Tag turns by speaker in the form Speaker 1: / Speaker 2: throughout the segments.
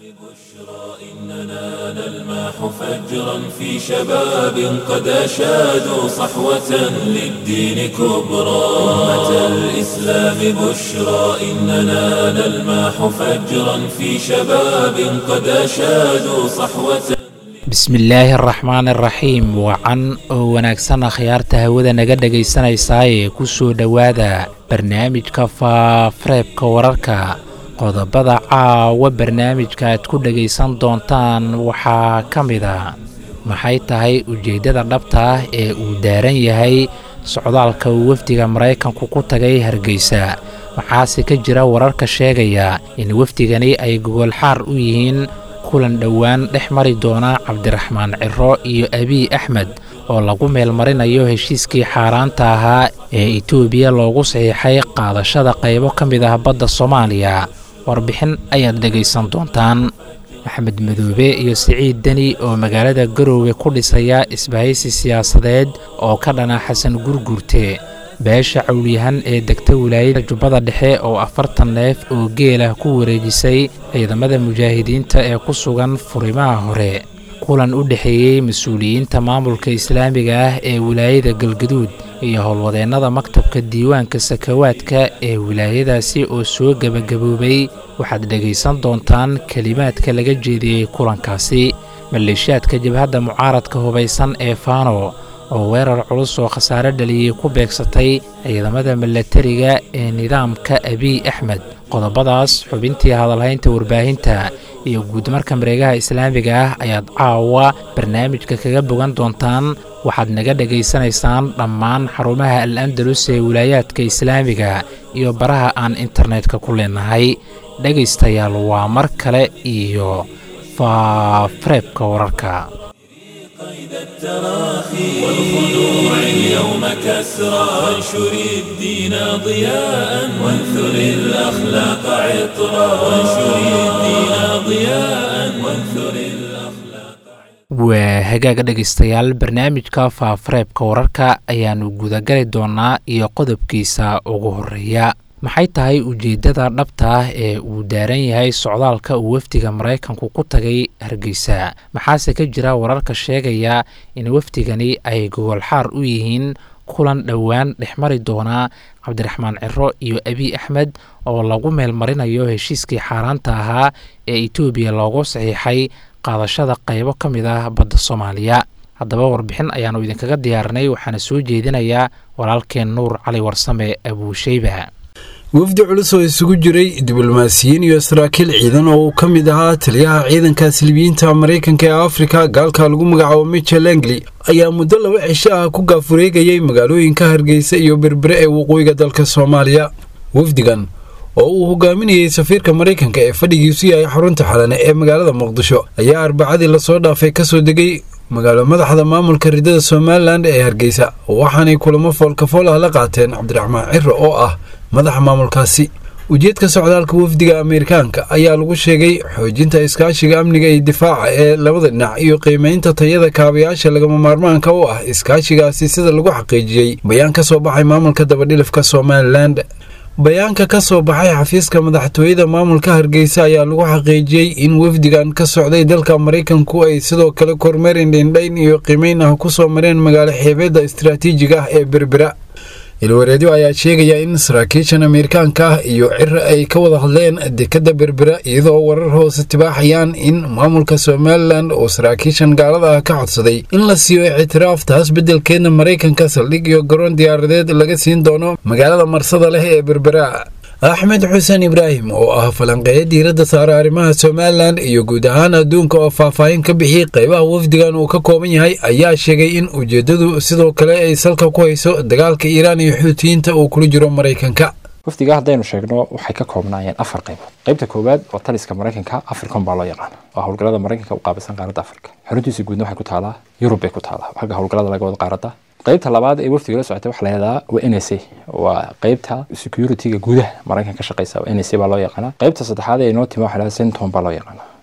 Speaker 1: إننا نلمح فجرا في شباب قد أشادوا صحوة للدين كبرى أمة الإسلام بشرى إننا نلمح فجرا في شباب قد أشادوا صحوة
Speaker 2: bismillaahi araxmaan araxiim wacan oo wanaagsan akhyaarta hawada naga dhegaysanaysaayee ku soo dhowaada barnaamijka faafareebka wararka qodobada caawa barnaamijka aad ku dhegaysan doontaan waxaa ka mid a maxay tahay ujeeddada dhabta ah ee uu daaran yahay socdaalka uu wafdiga maraykanku ku tagay hargeysa waxaase ka jira wararka sheegaya in wafdigani ay gogolxaar u yihiin kulan dhowaan dhex mari doona cabdiraxmaan ciro iyo abiy axmed oo lagu meelmarinayo heshiiskii xaaraanta ahaa ee etoobiya loogu saxiixay qaadashada qaybo ka mid ah badda soomaaliya warbixin ayaad dhegaysan doontaan axmed madoobe iyo siciid deni oo magaalada garoowe ku dhisaya isbahaysi siyaasadeed oo ka dhana xasan gurgurte beesha cawlyahan ee degta wilaayada jubbada dhexe oo afartan neef oo geelah ku wareejisay ciidamada mujaahidiinta ee ku sugan furimaha hore kulan u dhexeeyey mas-uuliyiinta maamulka islaamiga ah ee wilaayada galgaduud iyo howlwadeennada maktabka diiwaanka sakawaadka ee wilaayadaasi oo soo gebagaboobay waxaad dhegaysan doontaan kelimaadka laga jeediyey kulankaasi maleeshiyaadka jabhadda mucaaradka hubaysan ee faano oo weerar culus oo khasaare dhaliyey ku beegsatay ciidamada milatariga ee nidaamka abiy axmed qodobadaas xubintii hadalhaynta warbaahinta iyo guudmarka mareegaha islaamiga ah ayaad caawa barnaamijka kaga bogan doontaan waxaad naga dhegaysanaysaan dhammaan xarumaha al andalus ee wilaayaadka islaamiga iyo baraha aan internetka ku leenahay dhegaystayaal waa mar kale iyo faafareebka wararka
Speaker 1: قيد التراخي والخنوع اليوم كسرى وانشر الدين ضياء وانثر الأخلاق عطرا وانشر الدين ضياء وانثر الأخلاق
Speaker 2: waa hagaaga dhegaystayaal barnaamijka faafareebka wararka ayaannu gudagali doonaa iyo qodobkiisa ugu horeeya maxay tahay ujeeddada dhabta ah ee uu daaran yahay socdaalka uu wafdiga maraykanku ku tagay hargeysa maxaase ka jira wararka sheegaya in wafdigani ay gogolxaar u yihiin kulan dhowaan dhex mari doona cabdiraxmaan ciro iyo abiy axmed oo lagu meelmarinayo heshiiskii xaaraanta ahaa ee etoobiya loogu saxiixay qaadashada qaybo ka mid ah badda soomaaliya haddaba warbixin ayaannu idinkaga diyaarinay waxaana soo jeedinayaa walaalkeen nuur cali warsame abuusheyba
Speaker 3: wafdi culus oo isugu jiray diblomaasiyiin iyo saraakiil ciidan oo uu ka mid ahaa taliyaha ciidanka silibiyiinta maraykanka ee afrika gaalka lagu magacaabo michel engli ayaa muddo laba cisho ah ku gaafureegayay magaalooyinka hargeysa iyo berbere ee waqooyiga dalka soomaaliya wafdigan oo uu hogaaminayey safiirka maraykanka ee fadhigiisu yahay xarunta xalane ee magaalada muqdisho ayaa arbacadii lasoo dhaafay kasoo degay magaalo madaxda maamulka ridada somalilan ee hargeysa waxaanay kulamo foolkafool ah la qaateen cabdiraxmaan ciro oo ah madaxa maamulkaasi ujeedka socdaalka wafdiga ameerikaanka ayaa lagu sheegay xoojinta iskaashiga amniga iyo difaaca ee labada dhinac iyo qiimaynta tayada kaabayaasha lagama maarmaanka u ah iskaashigaasi sida lagu xaqiijiyey bayaan ka soo baxay maamulka dabadhilifka somalilan bayaanka ka soo baxay xafiiska madaxtooyada maamulka hargeysa ayaa lagu xaqiijiyey in wafdigan ka socday dalka maraykanku ay sidoo kale kormeer indhaindhayn iyo qiimeyn ah ku soo mareen magaalo xeebeedda istaraatiijiga ah ee berbera ilwareedyo ayaa sheegaya in saraakiishan ameerikaanka ah iyo ciro ay ka wada hadleen dekadda berbera iyadoo warar hoose tibaaxayaan in maamulka somalilan oo saraakiishan gaalada ah ka codsaday in la siiyo ictiraaf taas beddelkeedna maraykanka saldhig iyo garoon diyaaradeed laga siin doono magaalada marsada leh ee berbera axmed xuseen ibraahim oo ah falanqeeya diiradda saara arrimaha somalilan iyo guud ahaan adduunka oo faahfaahin ka bixiyey qaybaha wafdigan uu ka kooban yahay ayaa sheegay in ujeeddadu sidoo kale ay salka ku hayso dagaalka iiraan iyo xuutiyiinta uu kula jiro maraykanka
Speaker 4: wafdiga haddaynu sheegno waxay ka koobnaayeen afar qaybood qaybta koowaad waa taliska maraykanka africom baa loo yaqaana waa howlgallada maraykanka u qaabilsan qaaradda afrika xaruntiisa guudna waxay ku taalaa yurub bay ku taalaa xagga howlgallada laga wada qaaradda qaybta labaad ee wafdiga la socotay waxa la yidhahdaa waa n s a waa qaybta securityga gudaha maraykanka ka shaqeysa waa n s a baa loo yaqaanaa qaybta saddexaad ee inoo timi waxa la yidhahdaa centon baa loo yaqaanaa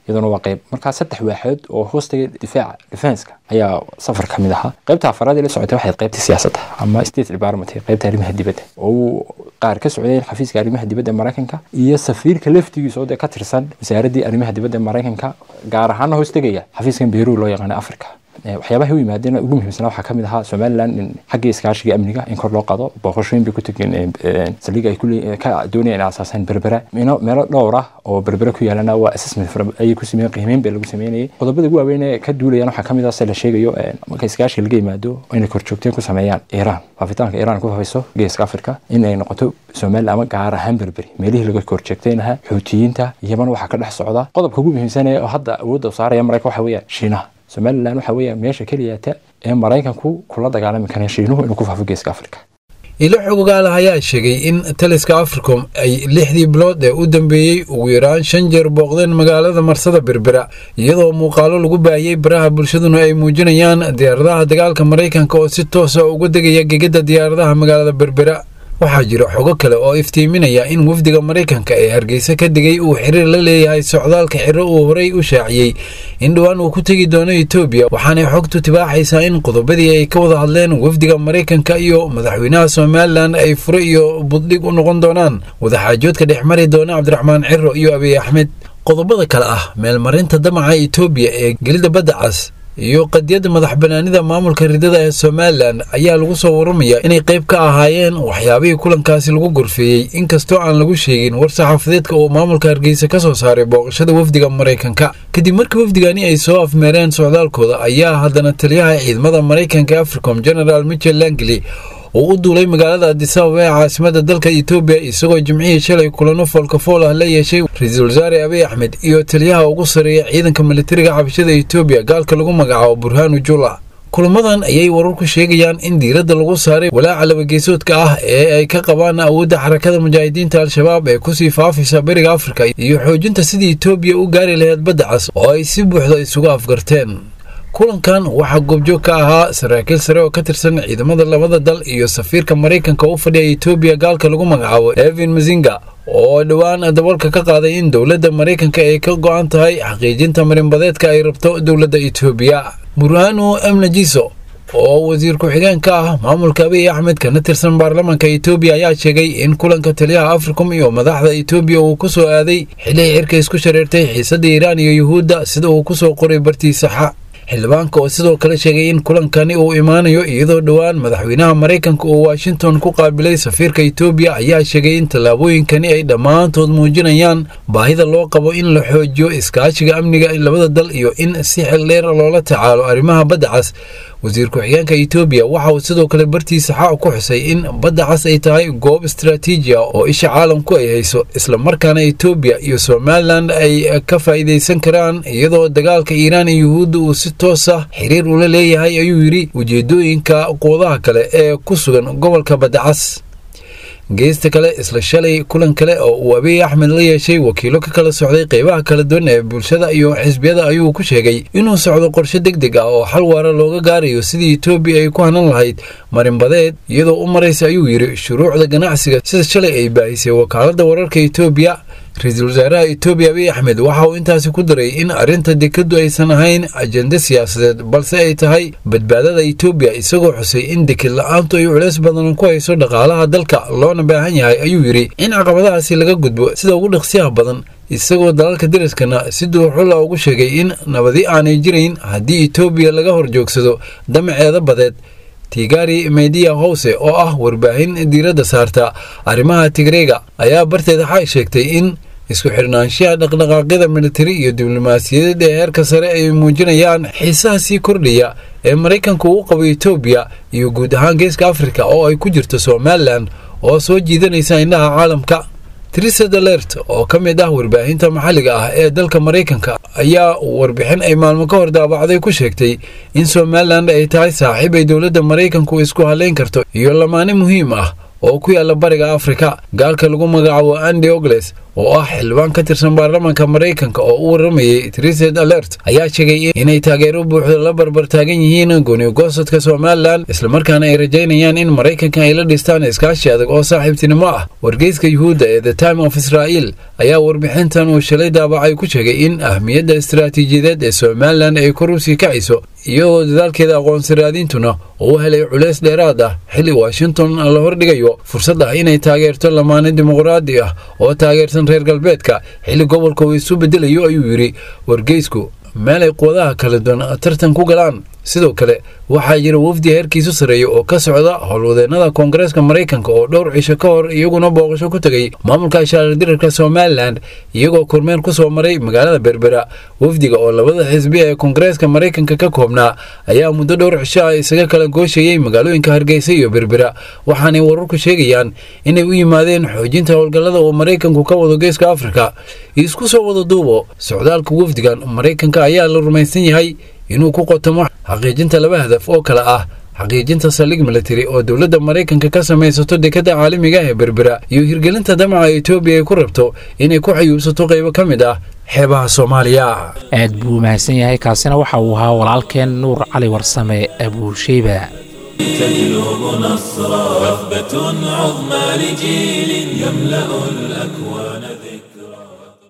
Speaker 4: iyaduna waa qayb markaa saddex waaxood oo hoostaga difaaca defenska ayaa safar ka mid ahaa qaybta afaraad ee la socotay waxay qaybta siyaasadda ama state department qaybta arrimaha dibadda oo uu qaar ka socdeen xafiiska arrimaha dibadda maraykanka iyo safiirka laftigiisa oo dee ka tirsan wasaaraddii arrimaha dibadda maraykanka gaar ahaana hoostegaya xafiiskan beeruu loo yaqaana africa waxyaabaha u yimaadeen ugu muhiimsanaa waxaa ka mid ahaa somaliland in xagga iskaashiga amniga in kor loo qado booqashooyin bay ku tegeen saldhig ay ka doonayeen in asaasaan berbera meelo dhowr ah oo berbera ku yaalana waa assessment ayay ku sameeyeen qiimeyn bay lagu sameynayay qodobada ugu waaweyn ee ka duulayaan waxaa ka mid ah se la sheegayo marka iskaashiga laga yimaado inay korjoogteen ku sameeyaan iiraan faafitaanka iiraan ku fafayso geeska africa in ay noqoto somaliland ama gaar ahaan berberi meelihii laga korjoogtaynaha xuutiyiinta yaman waxaa ka dhex socda qodobka ugu muhiimsan ee hadda awoodda u saaraya maraykan waxa weeyaan shiinaha somalilan waxa weeya meesha keliyata ee maraykanku kula dagaalami kara shiinuhu inuu ku faafo geeska africa
Speaker 3: ilo xogogaala ayaa sheegay in taliska africom ay lixdii bilood ee u dambeeyey ugu yaraan shan jeer booqdeen magaalada marsada berbera iyadoo muuqaalo lagu baahiyey baraha bulshaduna ay muujinayaan diyaaradaha dagaalka maraykanka oo si toosa uga degaya gegada diyaaradaha magaalada berbera waxaa jira xogo kale oo iftiiminaya in wafdiga maraykanka ee hargeysa ka degay uu xiriir la leeyahay socdaalka xiro uu horey u shaaciyey in dhowaan uu ku tegi doono etoobiya waxaanay xogtu tibaaxaysaa in qodobadii ay ka wada hadleen wafdiga maraykanka iyo madaxweynaha somalilan ay fure iyo buddhig u noqon doonaan wadaxaajoodka dhex mari doona cabdiraxmaan ciro iyo abiy axmed qodobada kale ah meelmarinta damaca etoobiya ee gelida badda cas iyo qadiyadda madax banaanida maamulka ridada ee somalilan ayaa lagu soo waramayaa inay qayb ka ahaayeen waxyaabihii kulankaasi lagu gorfeeyey inkastoo aan lagu sheegin war saxaafadeedka uu maamulka hargeysa ka soo saaray booqashada wafdiga maraykanka kadib markii wafdigani ay soo afmeereen socdaalkooda ayaa haddana taliyaha ciidamada maraykanka ee africom generaal michel langley oo u duulay magaalada adisababa ee caasimada dalka etoobiya isagoo jimcihii shalay kulano foolkafool ah la yeeshay ra-iisul wasaare abiy axmed iyo taliyaha ugu sareeya ciidanka militariga xabashada etoobiya gaalka lagu magacaabo burhaanu jula kulamadan ayay wararku sheegayaan in diiradda lagu saaray walaaca labageesoodka ah ee ay ka qabaan awoodda xarakada mujaahidiinta al-shabaab ee kusii faafaysa beriga afrika iyo xoojinta sidii etoobiya u gaari lahayd badda cas oo ay si buuxda isugu afgarteen kulankan waxaa goobjoog ka ahaa saraakiil sare oo ka tirsan ciidamada labada dal iyo safiirka maraykanka u fadhiya etoobiya gaalka lagu magacaabo evin mazinga oo dhowaan dabalka ka qaaday in dowladda maraykanka ay ka go-an tahay xaqiijinta marinbadeedka ay rabto dowladda etoobiya burhanu emnajiso oo wasiir ku-xigeen ka ah maamulka abiy axmed kana tirsan baarlamaanka etoobiya ayaa sheegay in kulanka taliyaha africom iyo madaxda etoobiya uu ku soo aaday xilihii cirka isku shareertay xiisadda iiraan iyo yuhuudda sida uu ku soo qoray bartiisaxa xildhibaanka oo sidoo kale sheegay in kulankani uu imaanayo iyadoo dhowaan madaxweynaha maraykanka uu washington ku qaabilay safiirka etoobiya ayaa sheegay in tallaabooyinkani ay dhammaantood muujinayaan baahida loo qabo in la xoojiyo iskaashiga amniga labada dal iyo in si xildheer loola tacaalo arrimaha badda cas wasiir ku-xigeenka etoobiya waxa uu sidoo kale bartiisa xa ku xusay in badda cas ay tahay goob istaraatiiji ah oo isha caalamku ay hayso islamarkaana etoobiya iyo somalilan ay ka faa'iidaysan karaan iyadoo dagaalka iiraan iyo yuhuudda uu si toos ah xiriir ula leeyahay ayuu yidhi ujeedooyinka quwadaha kale ee ku sugan gobolka badda cas geesta kale isla shalay kulan kale oo uu abiy axmed la yeeshay wakiilo ka kala socday qeybaha kala duwan ee bulshada iyo xisbiyada ayuu ku sheegay inuu socdo qorshe deg deg ah oo xal waara looga gaarayo sidii etoobiya ay ku hanan lahayd marinbadeed iyadoo u maraysa ayuu yidhi shuruucda ganacsiga sida shalay ay baahisay wakaaladda wararka etoobiya ra-iisul wasaaraha etoobiya abiy axmed waxa uu intaasi ku daray in arrinta dekaddu aysan ahayn ajende siyaasadeed balse ay tahay badbaadada etoobiya isagoo xusay in deked la-aantu ay culeys badan ku hayso dhaqaalaha dalka loona baahan yahay ayuu yidhi in caqabadahaasi laga gudbo sida ugu dhaqsiyaha badan isagoo dalalka dariskana si duuxula ugu sheegay in nabadi aanay jirayn haddii etoobiya laga horjoogsado damaceeda badeed tigari mediya howse oo ah warbaahin diiradda saarta arrimaha tigreega ayaa barteeda xay sheegtay in isku xidhnaanshaha dhaqdhaqaaqyada militari iyo diblomaasiyadeed ee heerka sare ay muujinayaan xiisaha sii kordhaya ee maraykanku u qabo etoobiya iyo guud ahaan geeska afrika oo ay ku jirto somalilan oo soo jiidanaysa indhaha caalamka trisa dalert oo ka mid ah warbaahinta maxalliga ah ee dalka maraykanka ayaa warbixin ay maalmo ka hor daabacday ku sheegtay in somalilan ay tahay saaxiib ay dowladda maraykanku isku halayn karto iyo lamaane muhiim ah oo ku yaala bariga afrika gaalka lagu magacaabo andi ogles oo ah xildhibaan ka tirsan baarlamaanka maraykanka oo u waramayey triset alert ayaa sheegay inay taageero buuxda la barbar taagan yihiin goonigosadka somalilan islamarkaana ay rajaynayaan in maraykanka ay la dhistaan iskaashi adag oo saaxiibtinimo ah wargeyska yuhuudda ee the time of israel ayaa warbixintan uu shalay daabacay ku sheegay in ahmiyadda istaraatiijiyadeed ee somalilan ay kor usii kacayso iyagoo dadaalkeeda aqoonsi raadintuna uu helay culeys dheeraad ah xilli washington la hordhigayo fursad ah inay taageerto lamaane dimuqraadi ah oo taageersan reer galbeedka xilli gobolka uu isu bedelayo ayuu yidhi wargeysku meel ay quwadaha kala duwan tartan ku galaan sidoo kale waxaa jira wafdi heerkiisu sarreeya oo ka socda howlwadeennada koongareeska maraykanka oo dhowr cisho ka hor iyaguna booqasho ku tegay maamulka shaardirarka somalilan iyagoo kormeer ku soo maray magaalada berbera wafdiga oo labada xisbi ee koongareeska maraykanka ka koobnaa ayaa muddo dhowr cisho ah isaga kala gooshayey magaalooyinka hargeysa iyo berbera waxaanay wararku sheegayaan inay u yimaadeen xoojinta howlgallada uu maraykanku ka wado geeska afrika isku soo wada duubo socdaalka wafdigan maraykanka ayaa la rumaysan yahay inuu ku qotamo xaqiijinta laba hadaf oo kale ah xaqiijinta saldhig militari oo dowladda maraykanka ka samaysato dekadda caalamiga ee berbera iyo hirgelinta damaca etoobiya ay ku rabto inay ku xayuubsato qaybo ka mid ah xeebaha soomaaliya
Speaker 2: aad buu mahadsan yahay kaasina waxa uu ahaa walaalkeen nuur cali warsame abuusheyba
Speaker 1: تجلب نصرا وثبة عظمى لجيل يملأ الأكوان ذكرا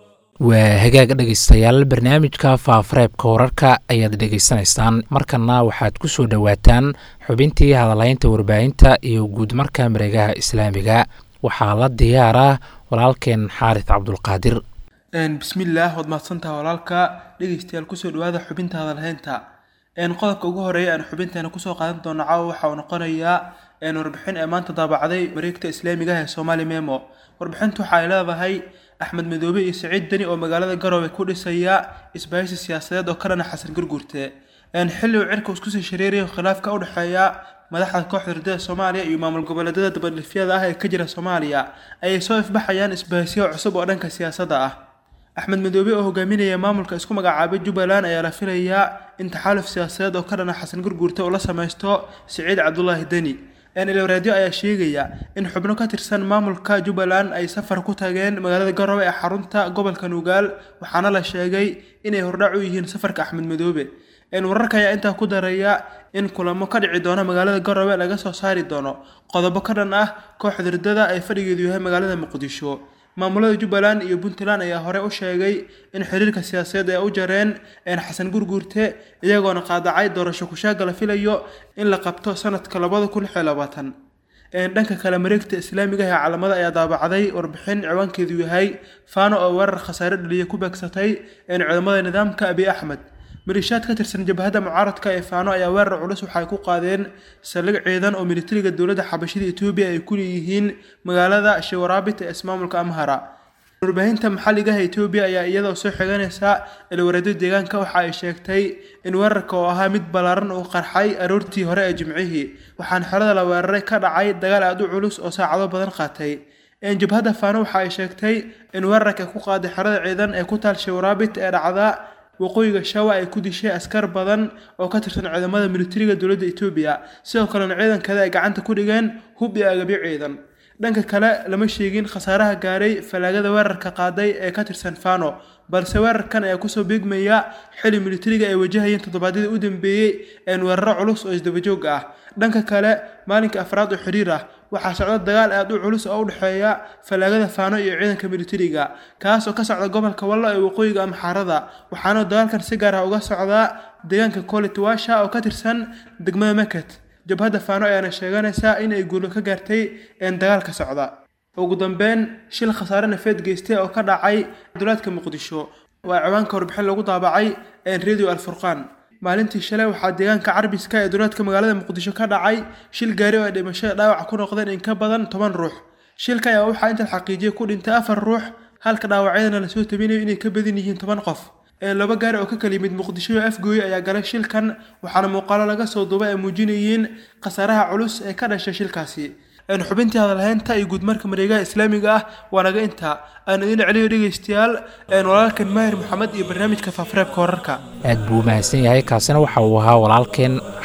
Speaker 2: waa hagaag dhegaystayaal barnaamijka faafareebka wararka ayaad dhegaysanaysaan markana waxaad ku soo dhowaataan xubintii hadalaynta warbaahinta iyo guudmarka mareegaha islaamiga waxaa la diyaara walaalkeen xaaris cabdulqaadir
Speaker 5: bismillaah waad mahadsantaha walaalka dhegeystayaal kusoo dhawaada xubinta hadalhaynta qodobka ugu horeeya aan xubinteena kusoo qaadan doono caawa waxa uu noqonayaa warbixin ee maanta daabacday mareegta islaamiga ah ee somaali memo warbixintu waxa ay leedahay axmed madoobe iyo siciid deni oo magaalada garowe ku dhisaya isbahaysi siyaasadeed oo ka dhana xasan gurgurte xilli uu cirka iskusii shareerayo khilaafka u dhexeeya madaxda kooxda ardada soomaaliya iyo maamul goboleedyada dabadhifyada ah ee ka jira soomaaliya ayay soo ifbaxayaan isbahaysiyo cusub oo dhanka siyaasadda ah axmed madoobe oo hogaaminaya maamulka isku magacaabay jubbaland ayaa la filayaa in taxaaluf siyaasadeed oo ka dhana xasan gurguurte uu la samaysto siciid cabdulaahi deni elwaraadyo ayaa sheegaya in xubno ka tirsan maamulka jubbaland ay safar ku tageen magaalada garowe ee xarunta gobolka nugaal waxaana la sheegay inay hordhac u yihiin safarka axmed madoobe wararka ayaa intaa ku daraya in kulamo ka dhici doona magaalada garowe laga soo saari doono qodobo ka dhan ah kooxda ridada ay fadhigeedu yahay magaalada muqdisho maamulada jubbaland iyo puntland ayaa hore u sheegay in xiriirka siyaasadeed ay u jareen xasan gurguurte iyagoona qaadacay doorasho kushaaga la filayo in la qabto sanadka labada kun lix iyo labaatan dhanka kale mareegta islaamiga ee calamada ayaa daabacday warbixin ciwaankeedu yahay faano oo weerar khasaare dhaliya ku beegsatay ciidamada nidaamka abiy axmed maliishaad ka tirsan jabhadda mucaaradka ee faano ayaa weerar culus waxay ku qaadeen saldhig ciidan oo militariga dowladda xabashida etoobiya ay ku leeyihiin magaalada shewaraabit ee ismaamulka amhara warbaahinta maxalliga ah etoobiya ayaa iyadoo soo xiganaysa ilwareedyo deegaanka waxa ay sheegtay in weerarka oo ahaa mid ballaaran uu qarxay aroortii hore ee jimcihii waxaana xerada la weeraray ka dhacay dagaal aad u culus oo saacado badan qaatay jabhadda faano waxa ay sheegtay in weerarka ku qaaday xerada ciidan ee ku taal shewaraabit ee dhacda waqooyiga shawa ay ku dishay askar badan oo ka tirsan ciidamada militariga dowladda etoobiya sidoo kalena ciidankeeda ay gacanta ku dhigeen hub iyo agabyo ciidan dhanka kale lama sheegin khasaaraha gaaray falaagada weerarka qaaday ee ka tirsan fano balse weerarkan ayaa kusoo beegmaya xili militariga ay wajahayeen toddobaadyadii u dambeeyey een weeraro culus oo isdabajoog ah dhanka kale maalinka afraad oo xiriir ah waxaa socda dagaal aad u culus oo u dhexeeya falaagada faano iyo ciidanka militariga kaas oo ka socda gobolka wallo ee waqooyiga amxaarada waxaana dagaalkan si gaar ah uga socdaa deegaanka kolitwasha oo ka tirsan degmada meket jabhadda faano ayaana sheeganaysaa in ay guulo ka gaartay een dagaalka socda ugu dambeyn shil khasaare nafeed geystay oo ka dhacay duleedka muqdisho waa ciwaanka warbixin lagu daabacay een radio alfurqaan maalintii shalay waxaa deegaanka carbiska ee duleedka magaalada muqdisho ka dhacay shil gaari oo ay dhimashada dhaawac ku noqdeen in ka badan toban ruux shilka ayaa waxaa inta xaqiijiyay ku dhintay afar ruux halka dhaawacyadana lasoo tabinayo inay ka badan yihiin toban qof laba gaari oo ka kala yimid muqdisho iyo afgooye ayaa galay shilkan waxaana muuqaalo laga soo duubay ay muujinayeen khasaaraha culus ee ka dhashay shilkaasi xubintii hadalhaynta iyo guudmarka mareegaha islaamiga ah waa naga intaa aan idin celiyo dhegaystayaal walaalkan maahir maxamed iyo barnaamijka faafareebka wararka
Speaker 2: aad buu mahadsan yahay kaasina waxa uu ahaa walaalkeen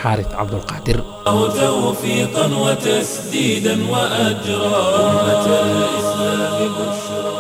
Speaker 2: xaarid cabdulqaadir
Speaker 1: توفيقا وتسديدا وأجرا أمة الإسلام بشرى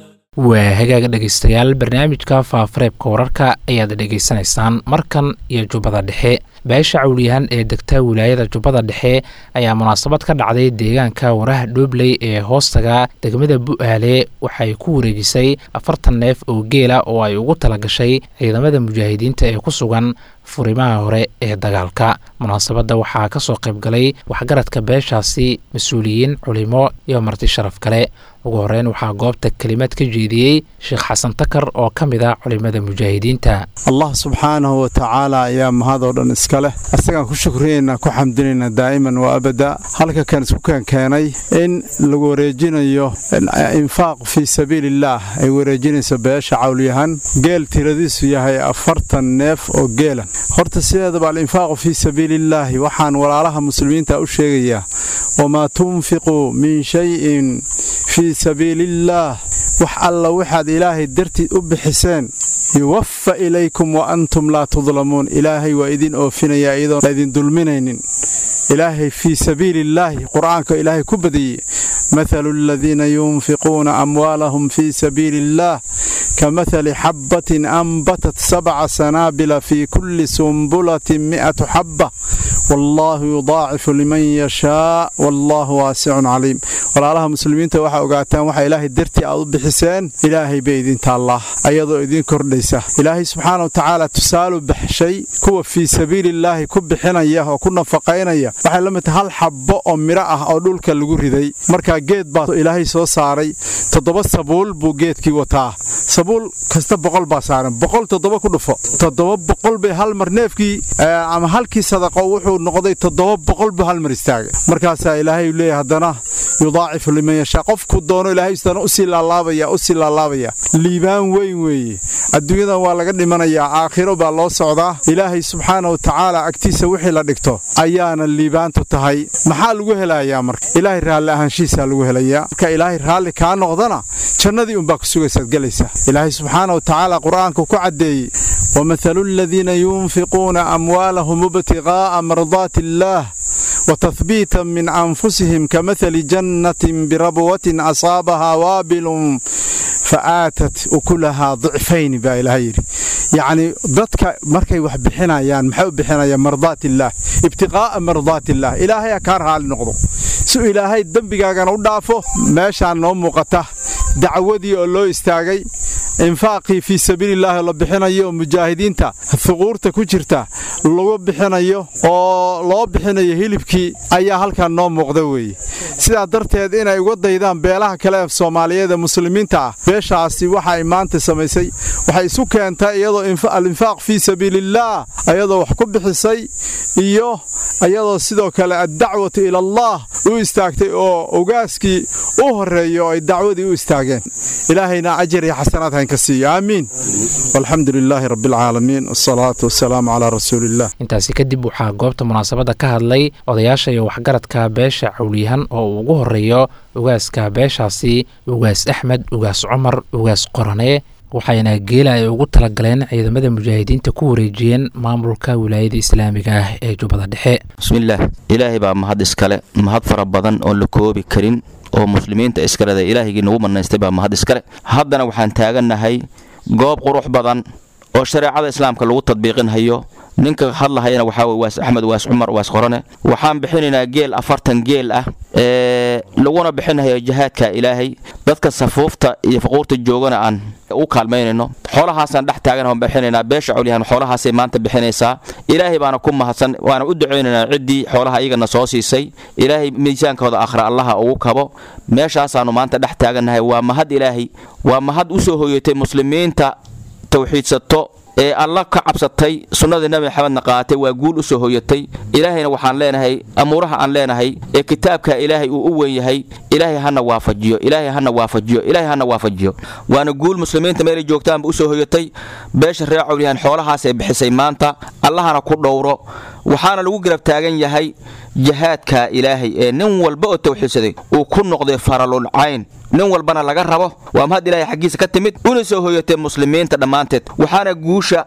Speaker 2: waa hagaaga dhegaystayaal barnaamijka faafareebka wararka ayaad dhegaysanaysaan markan iyo jubbada dhexe beesha cawliyahan ee degta wilaayada jubbada dhexe ayaa munaasabad ka dhacday deegaanka waraha dhoobley ee hoostaga degmada bu'aale waxay ku wareejisay afartan neef oo geela oo ay ugu talagashay ciidamada mujaahidiinta ee ku sugan furimaha hore ee dagaalka munaasabadda waxaa ka soo qayb galay waxgaradka beeshaasi mas-uuliyiin culimo iyo marti sharaf kale ugu horreyn waxaa goobta kelimad ka jeediyey sheekh xasan takar oo ka mid ah culimada mujaahidiinta
Speaker 6: allah subxaanahu wa tacaala ayaa mahadoo dhan iska leh isagaan ku shukriyaynaa ku xamdinaynaa daa'iman wa abada halka kan isku keenkeenay in lagu wareejinayo infaaq fii sabiiliillaah ay wareejinayso beesha cawlyahan geel tiradiisu yahay afartan neef oo geela horta sideedaba alinfaaqu fii sabiiliillaahi waxaan walaalaha muslimiinta u sheegayaa wamaa tunfiquu min shayin fii sabiiliillaah wax alla waxaad ilaahay dartiid u bixiseen yuwaffa ilaykum wa antum laa tudlamuun ilaahay waa idin oofinayaa iyadoon laydin dulminaynin ilaahay fii sabiiliillaahi qur'aanka ilaahay ku badiyey mathalu aladiina yunfiquuna amwaalahum fii sabiili illaah kamahali xabbatin anbatat sabca sanaabila fii kulli sumbulatin mi'atu xabba wallaahu yudaacifu liman yashaa wallaahu waasicun caliim walaalaha muslimiinta waxaa ogaataan waxa ilaahay dartii aad u bixiseen ilaahay bay idin taallaa ayadoo idiin kordhaysa ilaahay subxaana wa tacaala tusaalu baxshay kuwa fii sabiiliillaahi ku bixinaya oo ku nafaqaynaya waxay la mid tahay hal xabbo oo midho ah oo dhulka lagu riday markaa geed baa ilaahay soo saaray toddoba sabuul buu geedkii wataa sabuul kasta boqol baa saaran boqol toddoba ku dhufo toddoba boqol bay hal mar neefkii ama halkii sadaqo wuxuu noqday toddoba boqol buu hal mar istaagay markaasaa ilaahay leeyahay haddana yudaacifu liman yashaa qofku doono ilaahay isdana usii laalaabaya usii laalaabaya liibaan weyn weeye adduunyadan waa laga dhimanayaa aakhiro baa loo socdaa ilaahay subxaana wa tacaala agtiisa wixii la dhigto ayaana liibaantu tahay maxaa lagu helayaa marka ilaahay raalli ahaanshihiisaa lagu helayaa marka ilaahay raalli kaa noqdana jannadii unbaa ku sugaysaad gelaysaa ilaahay subxaana wa tacaala qur'aanku ku caddeeyey wamathalu aladiina yunfiquuna amwaalahum ibtiqaa'a mardaati illaah وتثبيتا من أنفسهم كمثل جنة بربوة أصابها وابل فآتت أكلها ضعفين با إلهي يعني ضدك مركي وح بحنايان محو بحنايا مرضات الله ابتغاء مرضات الله إلهي كارها لنقضو سو إلهي الدنبقاقنا ودافو ماشان نوم مقته دعودي أولو استاغي infaaqii fii sabiilillaahi la bixinayo oo mujaahidiinta huquurta ku jirta lagu bixinayo oo loo bixinayo hilibkii ayaa halkan noo muuqda weeye sidaa darteed inay uga daydaan beelaha kale ee soomaaliyeed ee muslimiinta ah beeshaasi waxay maanta samaysay waxay isu keentay iyadoo alinfaaq fii sabiilillaah ayadoo wax ku bixisay iyo iyadoo sidoo kale addacwatu ilallaah u istaagtay oo ogaaskii u horreeya oo ay dacwadii u istaageen ilaahayna ajar iyo xasanaad hayn ka siiyo aamiin walxamdu lilaahi rabbialcaalamiin wasalaatu wasalaamu calaa rasuuliillah
Speaker 2: intaasi kadib waxaa goobta munaasabadda ka hadlay odayaasha iyo waxgaradka beesha cawliyahan oo uu ugu horreeyo ugaaska beeshaasi ugaas axmed ugaas cumar ugaas qorane waxayna geela ay ugu talagaleen ciidamada mujaahidiinta ku wareejiyeen maamulka wilaayada islaamiga ah ee jubbada dhexe
Speaker 7: bismillaah ilaahay baa mahad iskale mahad fara badan oon la koobi karin oo muslimiinta iskaleda ilaahigii nagu manaystay baa mahad iskale haddana waxaan taagannahay goob qurux badan oo shareecada islaamka lagu tadbiiqinhayo ninka hadlahayana waxaa wey waas axmed waas cumar waas qorane waxaan bixinaynaa geel afartan geel ah ee laguna bixinayo jihaadka ilaahay dadka safuufta iyo faquurta joogana aan u kaalmaynayno xoolahaasaan dhex taagan bixinaynaa beesha colyahan xoolahaasay maanta bixinaysaa ilaahay baana ku mahadsan waana u ducaynaynaa ciddii xoolaha iyagana soo siisay ilaahay miisaankooda akhra allaha ugu kabo meeshaasaannu maanta dhex taagannahay waa mahad ilaahay waa mahad u soo hoyatay muslimiinta tawxiidsato ee alla ka cabsatay sunnadii nabi maxamedna qaatay waa guul u soo hoyatay ilaahayna waxaan leenahay amuuraha aan leenahay ee kitaabka ilaahay uu u weyn yahay ilaahay hana waafajiyo ilaahay hana waafajiyo ilaahay hana waafajiyo waana guul muslimiinta meelay joogtaanba u soo hoyatay beesha reer cawliyahan xoolahaasay bixisay maanta allahana ku dhowro waxaana lagu garab taagan yahay jihaadka ilaahay ee nin walba oo tawxiidsaday uu ku noqday faralulcayn nin walbana laga rabo waa mahad ilaahay xaggiisa ka timid una soo hoyatay muslimiinta dhammaanteed waxaana guusha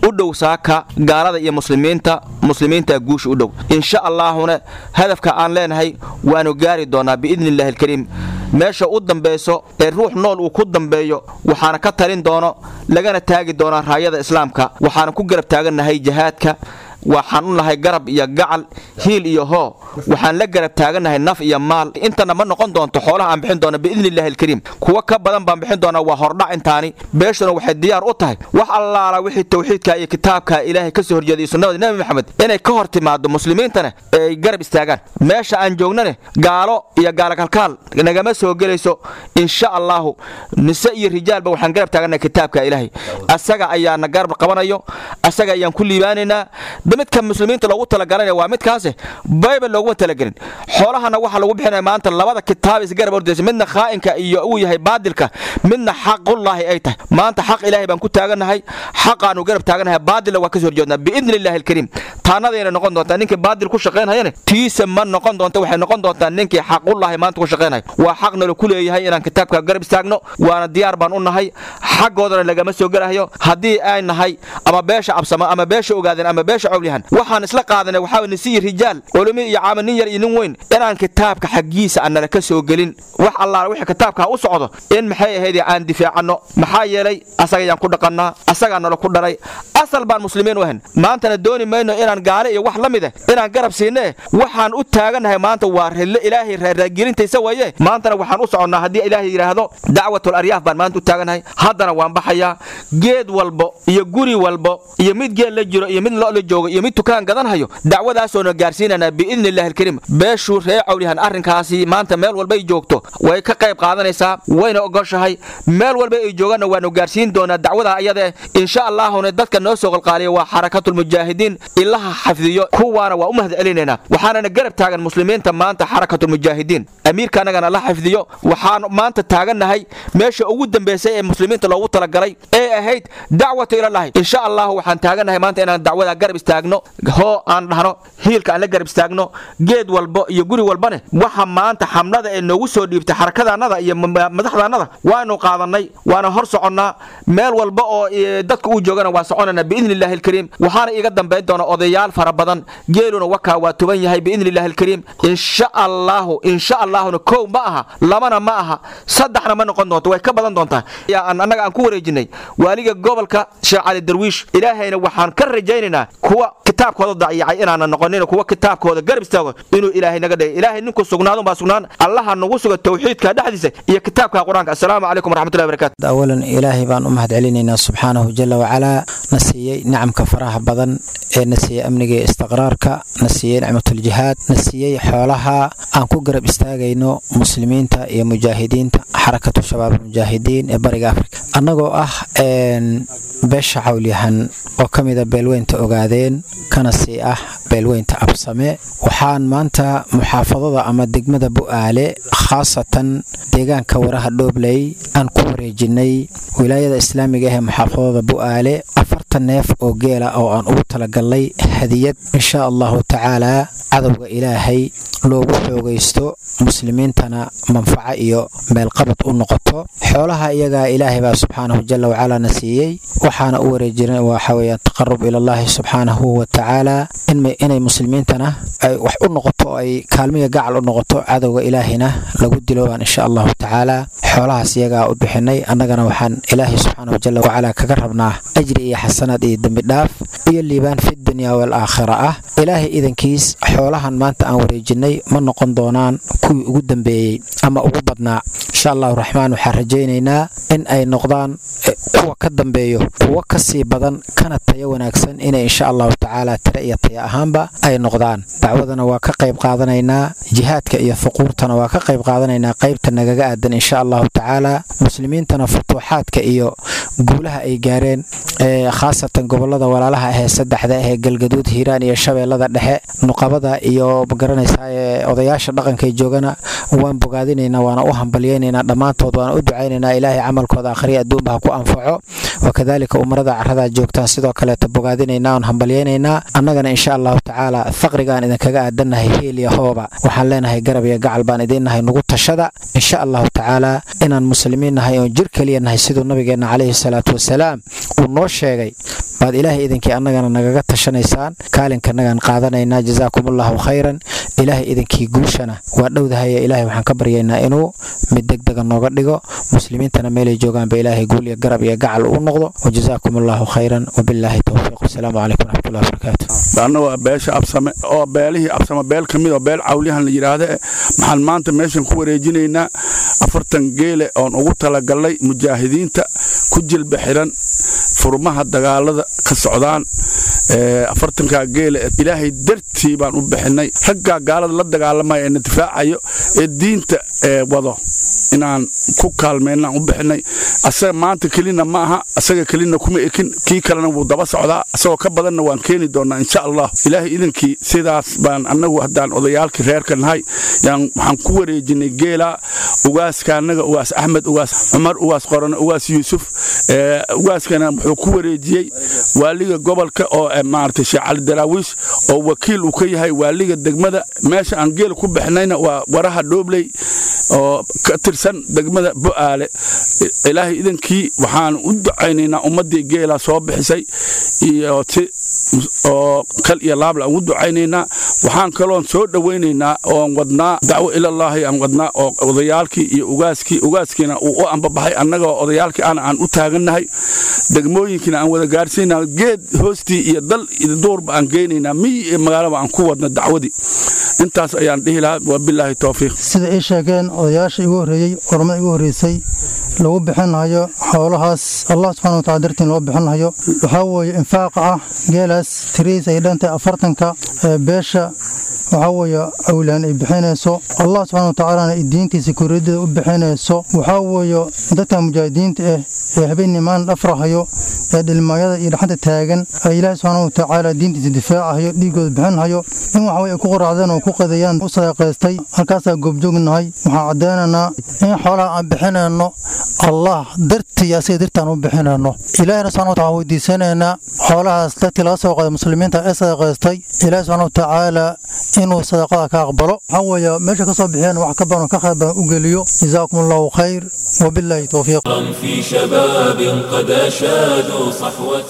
Speaker 7: u dhow saaka gaalada iyo muslimiinta muslimiinta guusha u dhow insha allaahuna hadafka aan leenahay waanu gaari doonaa biidni illahi alkariim meesha u dambayso ee ruux nool uu ku dambeeyo waxaana ka talin doono lagana taagi doonaa raayada islaamka waxaana ku garab taagannahay jihaadka waxaan u nahay garab iyo gacal hiil iyo hoo waxaan la garab taagannahay naf iyo maal intana ma noqon doonto xoolaha aan bixin doono biidni illahi alkariim kuwa ka badan baan bixin doonaa waa hordhac intaani beeshuna waxay diyaar u tahay wax allaala wixii tawxiidka iyo kitaabka ilaahay ka soo horjeeday sunnada nebi maxamed inay ka hor timaado muslimiintana ay garab istaagaan meesha aan joognane gaalo iyo gaalakalkaal nagama soo gelayso insha allahu nise iyo rijaalba waxaan garab taagannahay kitaabka ilaahay asaga ayaana garab qabanayo asaga ayaan ku liibaanaynaa midka muslimiinta loogu talagalana waa midkaase bayba looguma talagelin xoolahana waxaa lagu bixinaya maanta labada kitaab isgarab ordaysa midna khaa'inka iyo uu yahay baadilka midna xaqullaahi ay tahay maanta xaq ilaahay baan ku taagannahay xaqaanu garab taagannahay baadilna waa ka soo horjeednaa biidni illahi alkariim taanadayna noqon doontaa ninkii baadil ku shaqaynhayane tiisa ma noqon doonta waxay noqon doontaa ninkii xaqullaahi maanta ku shaqaynhay waa xaq nala ku leeyahay inaan kitaabka garab istaagno waana diyaar baan u nahay xaggoodana lagama soo gelahayo haddii ay nahay ama beesha absamo ama beesha ogaadeen ama beesha cowlihan waxaan isla qaadanay waxaa nisiyi rijaal culumi iyo caama nin yar iyo nin weyn inaan kitaabka xaggiisa aan nala ka soo gelin wax allaala wixii kitaabka u socdo in maxay ahayd aan difaacanno maxaa yeelay asagayaan ku dhaqannaa asagaa nala ku dhalay asal baan muslimiin u ahan maantana dooni mayno inaan gaale iyo wax la mid eh inaan garab siinee waxaan u taagannahay maanta waa rille ilaahay raaraagelintaysa waye maantana waxaan u soconnaa haddii ilaahay yidhaahdo dacwatul aryaaf baan maanta u taagannahay haddana waan baxayaa geed walbo iyo guri walbo iyo mid geel la jiro iyo mid lo la joogo iyo mid tukaan gadanhayo dacwadaasoona gaarsiinanaa biidni illahi alkariim beeshuu ree cawlihan arrinkaasi maanta meel walbay joogto way ka qayb qaadanaysaa wayna ogoshahay meel walba ay joogaanna waanu gaarsiin doonaa dacwada ayada insha allaahuna dadka noo soo qalqaaliya waa xarakatulmujaahidiin ilaha xafdiyo kuwaana waa u mahad celinaynaa waxaanana garab taagan muslimiinta maanta xarakatulmujaahidiin amiirka annagana la xifdiyo waxaan maanta taagannahay meesha ugu dambaysay ee muslimiinta loogu talagalay ee ahayd dacwata ilalahi insha allahu waxaan taagannahay maanta inaan dacwada garab istaagno hoo aan dhahno hiilka aan la garab istaagno geed walbo iyo guri walbane waxa maanta xamlada ee noogu soo dhiibtay xarakadaannada iyo madaxdaannada waanu qaadannay waana hor soconnaa meel walba oo dadka uu joogana waa soconana biidni illahi alkariim waxaana iga dambayn doona odayaal fara badan geeluna wakaa waa tuban yahay biidni illahi alkariim insha allahu insha allahuna kow ma aha labana ma aha saddexna ma noqon doonto way ka badan doontaa annaga aan ku wareejinay waaliga gobolka sheekh cali darwiish ilaahayna waxaan ka rajaynaynaa kuwa kitaabkooda dayacay inaana noqonin kuwa kitaabkooda garab istaago inuu ilaahay naga dhigay ilaahay ninku sugnaadun baa sugnaan allaha nagu suga tawxiidka dhexdiisa iyo kitaabka qur-aanka assalaamu calaykum waraxmatullahi barakatu
Speaker 8: awalan ilaahay baan u mahad celinaynaa subxaanahu jala wacalaa na siiyey nicamka faraha badan ee na siiyey amniga iyo istiqraarka na siiyey nicmatuljihaad na siiyey xoolaha aan ku garab istaagayno muslimiinta iyo mujaahidiinta xarakatu shabaab mujaahidiin ee bariga afrika annagoo ah beesha cawlyahan oo ka mida beelweynta ogaadeen kana sii ah beelweynta absame waxaan maanta muxaafadada ama degmada bu'aale khaasatan deegaanka waraha dhoobley aan ku wareejinay wilaayada islaamiga ah ee muxaafadada bu'aale afartan neef oo geela oo aan ugu talagalnay hadiyad insha allahu tacaalaa cadowga ilaahay loogu xoogaysto muslimiintana manfaco iyo meelqabad u noqoto xoolaha iyagaa ilaahay baa subxaanahu jala wacalaa na siiyey waxaana u wareejina waxa weyaan taqarub ilallaahi subxaanahu wa tacaala inay muslimiintana ay wax u noqoto ay kaalmiya gacal u noqoto cadowga ilaahayna lagu diloobaan insha allahu tacaala xoolahaas iyagaa u bixinay annagana waxaan ilaahay subxaanahu jala wacalaa kaga rabnaa ajri iyo xasanaad iyo dembidhaaf iyo liibaan fi dunya waalaakhira ah ilaahay idankiis xoolahan maanta aan wareejinay ma noqon doonaan kuwii ugu dambeeyey ama ugu badnaa insha allahu raxmaan waxaan rajaynaynaa in ay noqdaan kuwa ka dambeeyo kuwo ka sii badan kana tayo wanaagsan inay insha allahu tacaala tire iyo taya ahaanba ay noqdaan dacwadana waa ka qayb qaadanaynaa jihaadka iyo fuquurtana waa ka qayb qaadanaynaa qaybta nagaga aadan insha allahu tacaala muslimiintana futuuxaadka iyo guulaha ay gaareen khaasatan gobolada walaalaha ahee saddexda ahee galgaduud hiiraan iyo shabeellada dhexe nuqabada iyo magaranaysaa odayaasha dhaqanka joogana waan bogaadinaynaa waana u hambalyaynaynaa dhammaantood waana u ducaynaynaa ilaahay camalkooda akhriya adduunba ha ku anfaco wakadaalika umarada carrada joogtaan sidoo kaleeta bogaadinaynaa oon hambalyaynaynaa annagana insha allahu tacaala faqrigaan idinkaga aadannahay heel iyo hooba waxaan leenahay garab iyo gacal baan idiinnahay nugu tashada insha allahu tacaala inaan muslimiin nahay oon jir keliya nahay siduu nabigeenna calayhi salaatu wasalaam uu noo sheegay baad ilaahay idinkii annagana nagaga tashanaysaan kaalinkannagaan qaadanaynaa jasaakumullahu khayran ilaahay idinkii guushana waa dhowdahaya ilaahay waxaan ka baryaynaa inuu mid degdega nooga dhigo muslimiintana meelay joogaanba ilaahay guul iyo garab iyo gacal uu noqdo wajazaakum allahu khayran wabilaahi towfiiq wasalaamu calaykum waraxmatullahi wabarakaatu
Speaker 9: anna waa beesha absame oo beelihii absame beel ka mid oo beel cawliyahan la yidhaahda maxaan maanta meeshan ku wareejinaynaa afartan geele oon ugu talagalnay mujaahidiinta ku jilba xiran furmaha dagaalada ka socdaan afartankaa geele ilaahay dartii baan u bixinay raggaa gaalada la dagaalamaya ee na difaacayo ee diinta wado inaan ku kaalmeynaan u bixinay asaga maanta kelina ma aha asaga kelina kuma ekin kii kalena wuu daba socdaa asagoo ka badanna waan keeni doonaa insha allah ilaahay idankii sidaas baan annagu haddaan odayaalkii reerka nahay yaan waxaan ku wareejinay geela ugaaska annaga ugaas axmed ugaas cumar ugaas qorane ugaas yuusuf ugaaskana wuxuu ku wareejiyey waaliga gobolka oo maaragtay sheekh cali daraawiish oo wakiil uu ka yahay waaliga degmada meesha aan geela ku bixinayna waa waraha dhoobley oo ka tirsan degmada bo'aale ilaahay idankii waxaan u ducaynaynaa ummaddii geela soo bixisay iyo si oo kal iyo laabla aan u ducaynaynaa waxaan kaloon soo dhowaynaynaa oon wadnaa dacwo ilallaahi aan wadnaa oo odayaalkii iyo ugaaskii ugaaskiina uu u ambabaxay annagoo odayaalkii ana aan u taagannahay degmooyinkiina aan wada gaarsiinaa geed hoostii iyo dal iyo duurba aan geynaynaa miyi iyo magaalaba aan ku wadna dacwadii intaas ayaan dhihi lahaa wabilaahi towfiiq
Speaker 10: sida ay sheegeen odayaasha igu horreeyey ormada igu horreysay lagu bixinhayo xoolahaas allah subxana watacala dartiin loo bixinhayo waxaa weeye infaaqa ah geelaas tiriis ay dhantahay afartanka ee beesha waxaa weeye awlaan ay bixinayso allah subxana watacaalana ay diintiisa koriyaddeeda u bixinayso waxaa weeye dadka mujaahidiinta ah ee habeennimaan dhafrahayo ee dhilmaayada iyo dhaxanta taagan ee ilaahi subxaana watacaala diintiisa difaacahayo dhiigooda bixinhayo in waxa weye ay ku qoraacdeen oo ku qadayaan u sadaqaystay halkaasaa goobjoognahay waxaan caddaynaynaa in xoolaha aan bixinayno allah dartii asiga dartaan u bixinayno ilaahina subxana watacala weydiisanaynaa xoolahaas dadkii laga soo qaaday muslimiinta ee sadaqaystay ilaahi subxana watacaala inuu sadaqada ka aqbalo waxaa weeye meesha ka soo bixiyeen wax ka badan ka khayr badan u geliyo jazaakum allahu khayr wabilaahi towfiiq
Speaker 1: في شباب قد أشادوا صحوة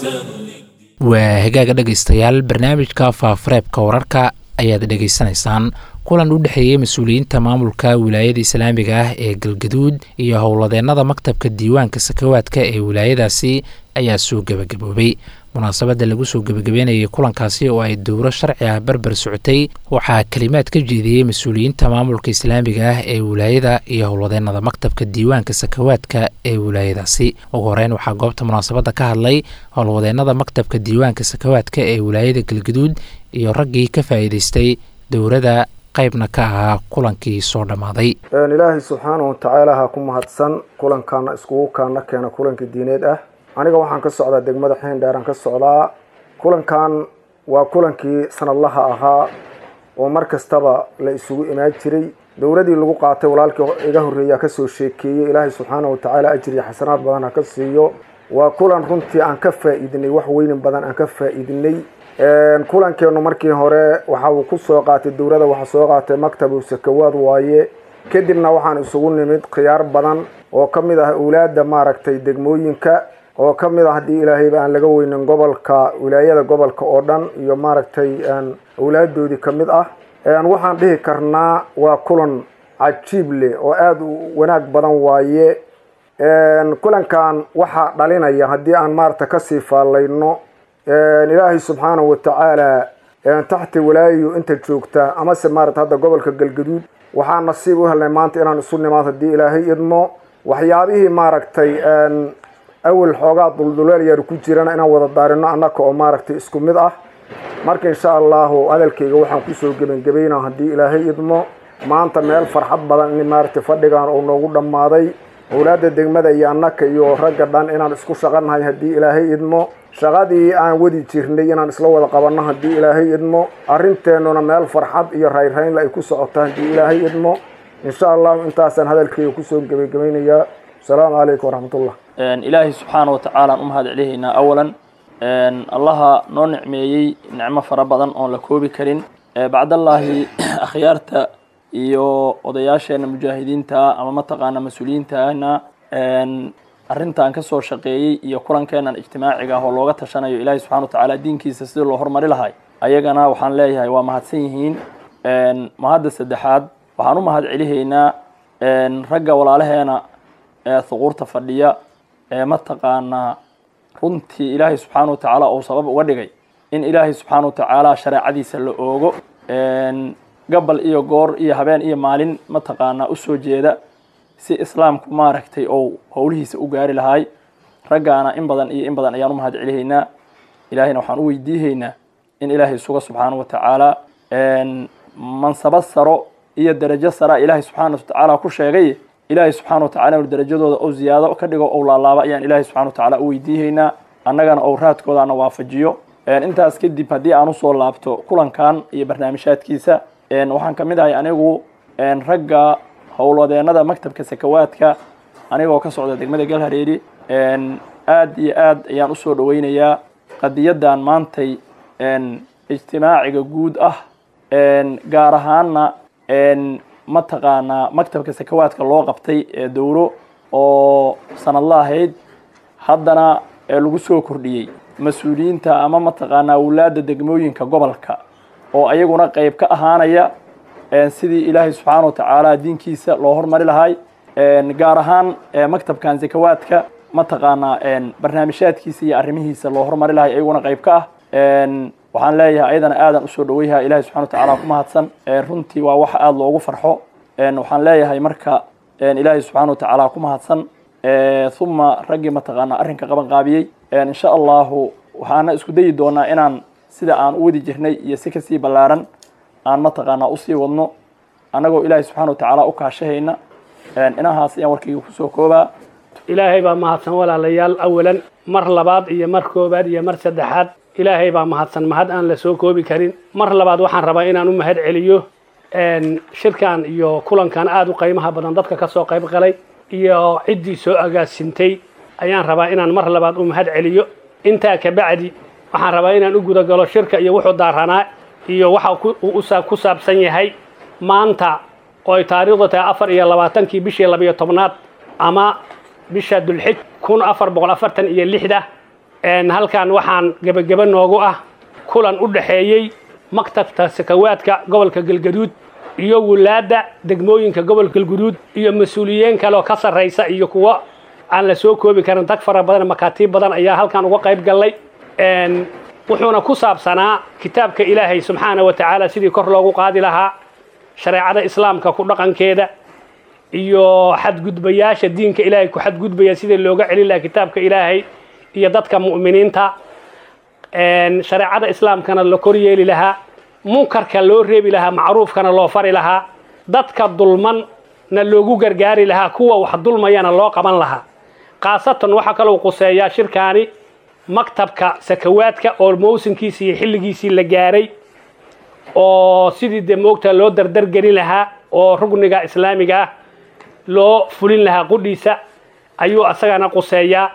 Speaker 2: waa hagaaga dhegaystayaal barnaamijka faafareebka wararka ayaad dhegaysanaysaan kulan u dhexeeyey mas-uuliyiinta maamulka wilaayada islaamiga ah ee galgaduud iyo howladeennada maktabka diiwaanka sakawaadka ee wilaayadaasi ayaa soo gebagaboobay munaasabadda lagu soo gebagabeynayay kulankaasi oo ay dowro sharci ah barbar socotay waxaa kelimaad ka jeediyey mas-uuliyiinta maamulka islaamiga ah ee wilaayada iyo howladeennada maktabka diiwaanka sakawaadka ee wilaayadaasi ugu horeyn waxaa goobta munaasabadda ka hadlay howlwadeennada maktabka diiwaanka sakawaadka ee wilaayada galgaduud iyo raggii ka faa'iidaystay dowrada qaybna ka ahaa kulankii soo dhammaaday
Speaker 11: ilaahay subxaana watacaala ha ku mahadsan kulankaana iskugu kaana keena kulankii diineed ah aniga waxaan ka socdaa degmada xeendheeraan ka socdaa kulankan waa kulankii sanadlaha ahaa oo mar kastaba la isugu imaan jiray dowladii lagu qaatay walaalkii iga horreeyaa kasoo sheekeeyey ilaahay subxaana watacaala ajriya xasanaad badan ha ka siiyo waa kulan runtii aan ka faa-iidinay wax weynin badan aan ka faa-iidinay kulankeenu markii hore waxa uu ku soo qaatay dowladda waxaa soo qaatay maktabu sakawaad waaye kadibna waxaan isugu nimid khiyaar badan oo ka mid ah awlaadda maaragtay degmooyinka oo ka mid ah haddii ilaahayba aan laga weynin gobolka wilaayada gobolka oo dhan iyo maaragtay awlaaddoodii ka mid ah waxaan dhihi karnaa waa kulan cajiib leh oo aada u wanaag badan waaye kulankan waxaa dhalinaya haddii aan maaragta kasii faallayno ilaahay subxaanahu watacaala taxti walaayayu inta joogta amase maarata hadda gobolka galgaduud waxaa nasiib u helnay maanta inaan isu nimaad haddii ilaahay idmo waxyaabihii maaragtay awel xoogaa dulduleel yar ku jirana inaan wada daarino annaka oo maaragtay isku mid ah marka insha allahu hadalkayga waxaan kusoo gebangebayna haddii ilaahay idmo maanta meel farxad badan in maaragtay fadhigan uu noogu dhammaaday owlaadda degmada iyo annaka iyo ragga dhan inaan isku shaqanahay haddii ilaahay idmo shaqadii aan wadi jirnay inaan isla wada qabanno haddii ilaahay idmo arrinteennuna meel farxad iyo rayrraynla ay ku socoto haddii ilaahay idmo insha allahu intaasaan hadalkayga kusoo gebagabaynayaa asalaamu calaykum waraxmatullah
Speaker 12: ilaahay subxaana wa tacaala aan u mahad celihaynaa awalan allaha noo nicmeeyey nicmo fara badan oon la koobi karin bacdallaahi akhyaarta iyo odayaasheena mujaahidiinta ama mataqaana mas-uuliyiintana arrintan ka soo shaqeeyey iyo kulankeennan ijtimaaciga ah oo looga tashanayo ilaahay subxana wa tacaala diinkiisa sidii loo horumari lahay ayagana waxaan leeyahay waa mahadsan yihiin mahadda saddexaad waxaan u mahad celihaynaa ragga walaalaheena ee huquurta fadhiya ee mataqaanaa runtii ilaahay subxaana wa tacaala uu sabab uga dhigay in ilaahay subxaana wa tacaala shareecadiisa la oogo gabal iyo goor iyo habeen iyo maalin mataqaanaa usoo jeeda si islaamku maaragtay ou howlihiisa u gaari lahaay raggaana in badan iyo in badan ayaan u mahad celihaynaa ilaahayna waxaan u weydiihaynaa in ilaahay suga subxaana wa tacaala mansabad saro iyo darajo sara ilaahay subxaana wa tacaala ku sheegay ilaahay subxaana wa tacala inu darajadooda ou ziyaado ka dhigo ou laalaaba ayaan ilaahay subxana wa tacaala u weydiihaynaa annagana ou raadkoodaana waafajiyo intaas kadib haddii aan usoo laabto kulankan iyo barnaamijhaadkiisa waxaan ka mid ahay anigu ragga howlwadeenada maktabka sakawaadka anigoo ka socda degmada galhareeri aad iyo aad ayaan usoo dhaweynayaa qadiyadan maantay ijtimaaciga guud ah gaar ahaana mataqaanaa maktabka sakawaadka loo qabtay ee dowro oo sanadla ahayd haddana lagu soo kordhiyey mas-uuliyiinta ama mataqaanaa wulaada degmooyinka gobolka oo ayaguna qeyb ka ahaanaya sidii ilaahay subxaana wa tacaala diinkiisa loo hormari lahay gaar ahaan maktabkan sakawaadka mataqaanaa barnaamijhaadkiisa iyo arrimihiisa loo hormari lahay ayaguna qeyb ka ah waxaan leeyahay ayadana aadan usoo dhaweyha ilahay subxana wa tacala ku mahadsan runtii waa wax aada loogu farxo waxaan leeyahay marka ilaahay subxaana wa tacaala ku mahadsan uma raggii mataqaanaa arrinka qaban qaabiyey insha allahu waxaana isku dayi doonaa inaan sida aan u wadi jirnay iyo si kasii ballaaran aan mataqaanaa usii wadno annagoo ilaahay subxana wa tacaala u kaashahayna inahaas ayaan warkayga kusoo koobaa
Speaker 13: ilaahay baa mahadsan walaalayaal awalan mar labaad iyo mar koobaad iyo mar saddexaad ilaahay baa mahadsan mahad aan la soo koobi karin mar labaad waxaan rabaa inaan u mahad celiyo shirkan iyo kulankan aada u qiimaha badan dadka ka soo qayb galay iyo ciddii soo agaasintay ayaan rabaa inaan mar labaad u mahad celiyo intaa kabacdi waxaan rabaa inaan u guda galo shirka iyo wuxuu daaranaa iyo waxa ku saabsan yahay maanta oo ay taariikhdu tahay afar iyo labaatankii bishii labiyo tobnaad ama bisha dulxij kun afar boqol afartan iyo lixda halkan waxaan gebageba noogu ah kulan u dhexeeyey maktabka sakawaadka gobolka galgaduud iyo wulaadda degmooyinka gobolka galguduud iyo mas-uuliyiin kaleoo ka sarraysa iyo kuwo aan la soo koobi karin dag fara badan makaatiib badan ayaa halkan uga qayb gallay wuxuuna ku saabsanaa kitaabka ilaahay subxaana wa tacaala sidii kor loogu qaadi lahaa shareecada islaamka ku dhaqankeeda iyo xadgudbayaasha diinka ilaahay ku xadgudbaya sidii looga celin lahaa kitaabka ilaahay iyo dadka mu'miniinta shareecada islaamkana la kor yeeli lahaa munkarka loo reebi lahaa macruufkana loo fari lahaa dadka dulmanna loogu gargaari lahaa kuwa wax dulmayana loo qaban lahaa khaasatan waxaa kaloo quseeyaa shirkaani maktabka sakawaadka oo mawsinkiisii iyo xilligiisii la gaaray oo sidii dee moogta loo dardargelin lahaa oo rugniga islaamiga ah loo fulin lahaa qudhiisa ayuu asagana quseeyaa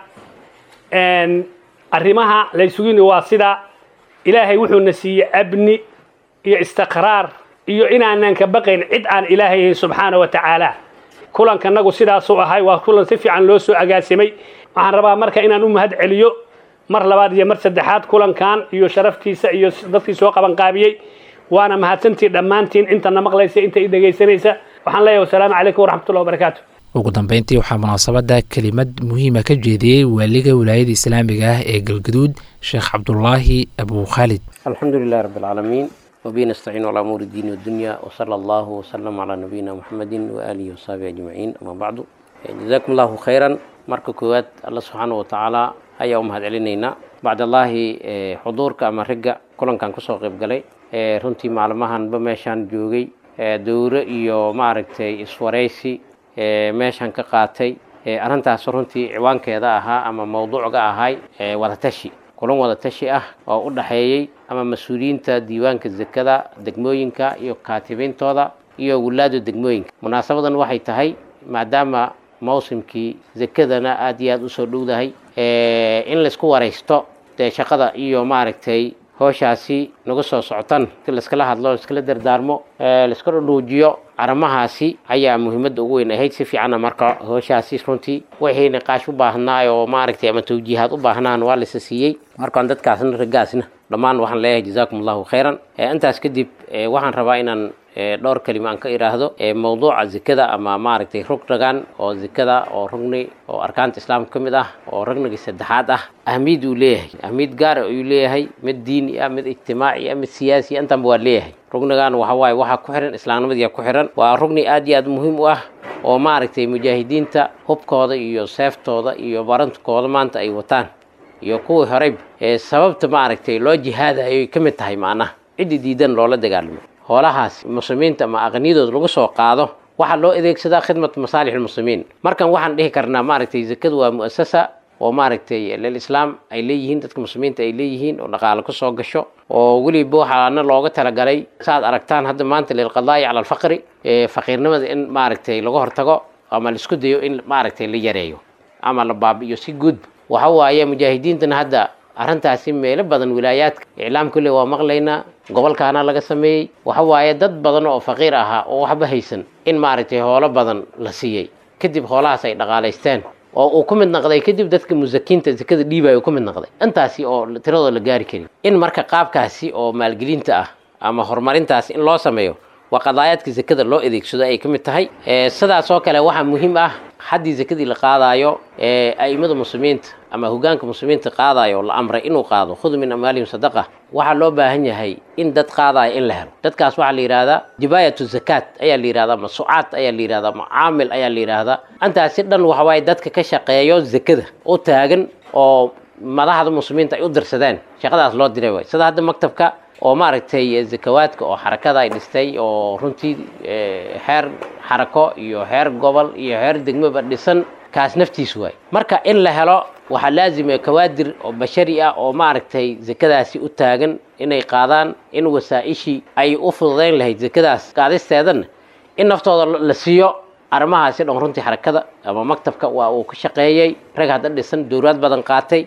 Speaker 13: arrimaha laysugini waa sida ilaahay wuxuuna siiyey abni iyo istiqraar iyo inaanan ka baqayn cid aan ilaahay subxaana wa tacaala kulankanagu sidaasuu ahay waa kulan si fiican loo soo agaasimay waxaan rabaa marka inaan u mahad celiyo mar labaad iyo mar saddexaad kulankan iyo sharaftiisa iyo dadkii soo qaban qaabiyey waana mahadsantii dhammaantiin intana maqlaysa inta i dhegaysanaysa waxaan leeyahay wasalaamu calaykum waraxmatullahi wabarakaatu
Speaker 2: ugu dambeyntii waxaa munaasabadda kelimad muhiima ka jeediyey waaliga wilaayada islaamiga ah ee galgaduud sheekh cabdulaahi abu khaalid
Speaker 14: alxamdu lilahi rabbi alcaalamiin wabihi nastaciin calaa umuuri diini wadunya wasala allahu wasalam calaa nabiyina muxamedin waaalihi wasaabihi ajmaciin ama bacdu jazaakum allahu khayran marka koowaad alla subxaana wa tacaala ayaa u mahad celinaynaa bacdallaahi xuduurka ama ragga kulankan kusoo qayb galay runtii maalmahanba meeshaan joogay dowro iyo maaragtay iswaraysi meeshan ka qaatay arrintaas runtii ciwaankeeda ahaa ama mawduucga ahay wadatashi kulan wadatashi ah oo u dhaxeeyey ama mas-uuliyiinta diiwaanka zakada degmooyinka iyo kaatibintooda iyo wulaada degmooyinka munaasabadan waxay tahay maadaama mawsimkii zakadana aada iyo aada usoo dhowdahay in laysku waraysto dee shaqada iyo maaragtay howshaasi nagu soo socotan si laiskala hadlo laiskala dardaarmo laiska dhudhuujiyo arrimahaasi ayaa muhiimadda ugu weyn ahayd si fiicanna marka howshaasi runtii wixii niqaash u baahnaa oo maaragtay ama tawjiihaad u baahnaan waa lasa siiyey markaan dadkaasna raggaasna dhammaan waxaan leeyahay jazaakum allahu khayran intaas kadib waxaan rabaa inaan dhowr kelima aan ka idhaahdo mowduuca zikada ama maaragtay rugnagan oo zikada oo rugni oo arkaanta islaamka ka mid ah oo rugnigii saddexaad ah ahmiyad uu leeyahay ahmiyad gaara ayuu leeyahay mid diini ah mid ijtimaaci ah mid siyaasi intanba waa leeyahay rugnigan waxa waaye waxaa ku xihan islaamnimadiyaa ku xihan waa rugni aad iyo aad muhiim u ah oo maaragtay mujaahidiinta hubkooda iyo seeftooda iyo barantkooda maanta ay wataan iyo kuwii horeyba ee sababta maaragtay loo jihaadayoy ka mid tahay macnaha ciddi diidan loola dagaalamo hoolahaas muslimiinta ama aqniyadooda lagu soo qaado waxaa loo adeegsadaa khidmat masaalix lmuslimiin markan waxaan dhihi karnaa maaragtay zakadu waa mu'asasa oo maaragtay lilislaam ay leeyihiin dadka muslimiinta ay leeyihiin oo dhaqaale kusoo gasho oo weliba waxaana looga talagalay saaad aragtaan hadda maanta lilqadaa'i cala alfaqri faqiirnimada in maaragtay laga hortago ama laisku dayo in maaragtay la yareeyo ama la baabi'iyo si guudba waxa waaye mujaahidiintana hadda arrintaasi meelo badan wilaayaadka iclaamka le waa maqlaynaa gobolkaana laga sameeyey waxa waaye dad badan oo faqiir ahaa oo waxba haysan in maaragtay hoolo badan la siiyey kadib hoolahaas ay dhaqaalaysteen oo uu ku mid noqday kadib dadka musakiinta zakada dhiibaya uu ku mid noqday intaasi oo tiradoo la gaari karin in marka qaabkaasi oo maalgelinta ah ama horumarintaasi in loo sameeyo waa qadaayaadka zakada loo adeegsado ay ka mid tahay sidaas oo kale waxaa muhiim ah haddii zakadii la qaadaayo a'imada muslimiinta ama hogaanka muslimiinta qaadayo oo la amray inuu qaado khud min amwaalihim sadaqa waxaa loo baahan yahay in dad qaadayo in la helo dadkaas waxaa la yidhahdaa jibaayatu zakaat ayaa la yidhahdaa masucaad ayaa la yidhahdaa mucaamil ayaa la yidhahdaa intaasi dhan waxa waaye dadka ka shaqeeyo zakada u taagan oo madaxda muslimiinta ay u dirsadeen shaqadaas loo diray waay sida hadda maktabka oo maaragtay zakawaadka oo xarakada ay dhistay oo runtii xeer xarako iyo xeer gobol iyo xeer degmoba dhisan kaas naftiis waay marka in la helo waxaa laazima kawaadir oo bashari ah oo maaragtay zakadaasi u taagan inay qaadaan in wasaa-ishii ay u fududayn lahayd zakadaas qaadisteedana in naftooda la siiyo arrimahaasi dhan runtii xarakada ama maktabka waa uu ka shaqeeyey rag hadda dhisan dowlaad badan qaatay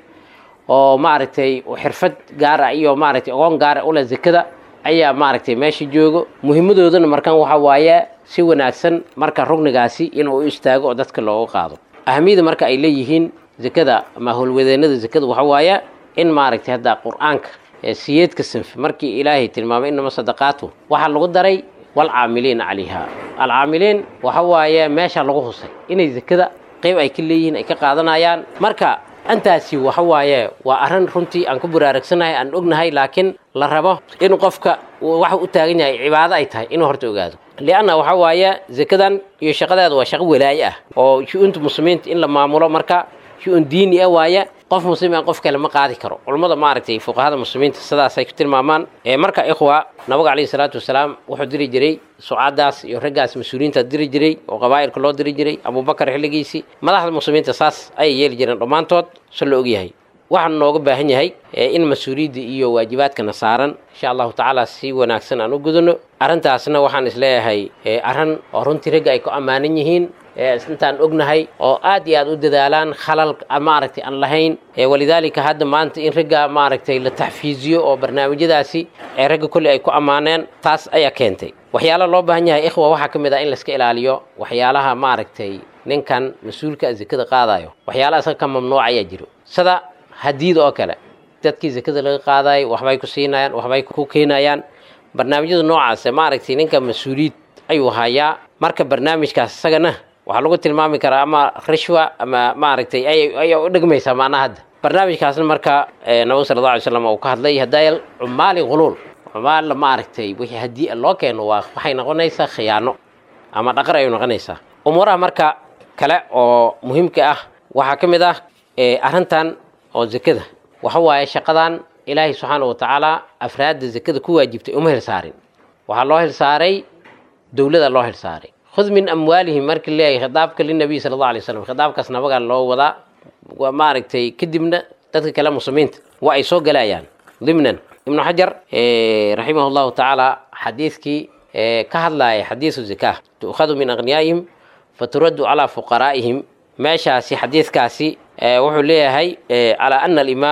Speaker 14: oo maaragtay xirfad gaar ah iyo maaragtay ogoon gaara ule zakada ayaa maaragtay meesha joogo muhiimadoodana markan waxa waaye si wanaagsan marka rugnigaasi inuu u istaago oo dadka looga qaado ahamiyada marka ay leeyihiin zakada ama howlwadeenada zakada waxa waaye in maaragtay hadda qur-aanka siyeedka sanf markii ilaahay tilmaamay inama sadaqaatu waxaa lagu daray walcaamiliina calayha alcaamiliin waxa waaye meesha lagu husay inay zakada qeyb ay ka leeyihiin ay ka qaadanayaan marka intaasi waxa waaye waa arrin runtii aan ku buraarugsanahay aan ognahay laakiin la rabo in qofka waxa u taagan yahay cibaado ay tahay inuu horta ogaado lianna waxa waaye zakadan iyo shaqadeeda waa shaqo walaaye ah oo shu-uunta muslimiinta in la maamulo marka shu-un diini ah waaye qof muslim aan qof kale ma qaadi karo culummada maaragtay fuqahada muslimiinta sidaasay ku tilmaamaan marka ikhwa nabiga calayhi salaatu wasalaam wuxuu diri jiray sucaadaas iyo raggaas mas-uuliyiinta diri jiray oo qabaa'ilka loo diri jiray abubakar xilligiisii madaxda muslimiinta saas ayay yeeli jireen dhammaantood si la ogyahay waxaan nooga baahan yahay in mas-uuliyadda iyo waajibaadkana saaran insha allahu tacaala si wanaagsan aan u gudano arrintaasna waxaan isleeyahay arrin oo runtii ragga ay ku ammaanan yihiin intaan ognahay oo aad iyo aad u dadaalaan khalal maaragtay aan lahayn walidaalika hadda maanta in ragga maaragtay la taxfiiziyo oo barnaamijyadaasi ee ragga kolley ay ku ammaaneen taas ayaa keentay waxyaala loo baahan yahay ikhwa waxaa ka mid ah in layska ilaaliyo waxyaalaha maaragtay ninkan mas-uulka zakada qaadayo waxyaalaha isaga ka mamnuuc ayaa jiro sida hadiid oo kale dadkii zakada laga qaadayo waxbay ku siinayaan waxbay ku keenayaan barnaamijyada noocaas maaragtay ninka mas-uuliyiid ayuu hayaa marka barnaamijkaas isagana waxaa lagu tilmaami karaa ama rishwa ama maaragtay ayaa u dhegmaysaa macnaha hadda barnaamijkaasna marka nabiga sala alla alay slam uu ka hadlay hadaayal cumaali huluul cumaal maaragtay wixii haddii loo keeno waa waxay noqonaysaa khiyaano ama dhaqar ayay noqonaysaa umuuraha marka kale oo muhiimka ah waxaa ka mid ah arrintan oo zakada waxa waaye shaqadan ilaahay subxaana wa tacaala afraadda zakada ku waajibtay uma hilsaarin waxaa loo hilsaaray dowlada loo hilsaaray khud min amwaalihim markii leeyahay khitaabka linabiy sala allah alay slam khitaabkaas nabagaa loo wadaa waa maaragtay kadibna dadka kale muslimiinta waa ay soo galayaan dimnan ibnu xajar raximah llahu tacaala xadiidkii ka hadlaaya xadiisu zakaa tu'khadu min aqniyaa'ihim faturaddu calaa fuqaraa'ihim meeshaasi xadiidkaasi wuxuu leeyahay calaa ana alimaama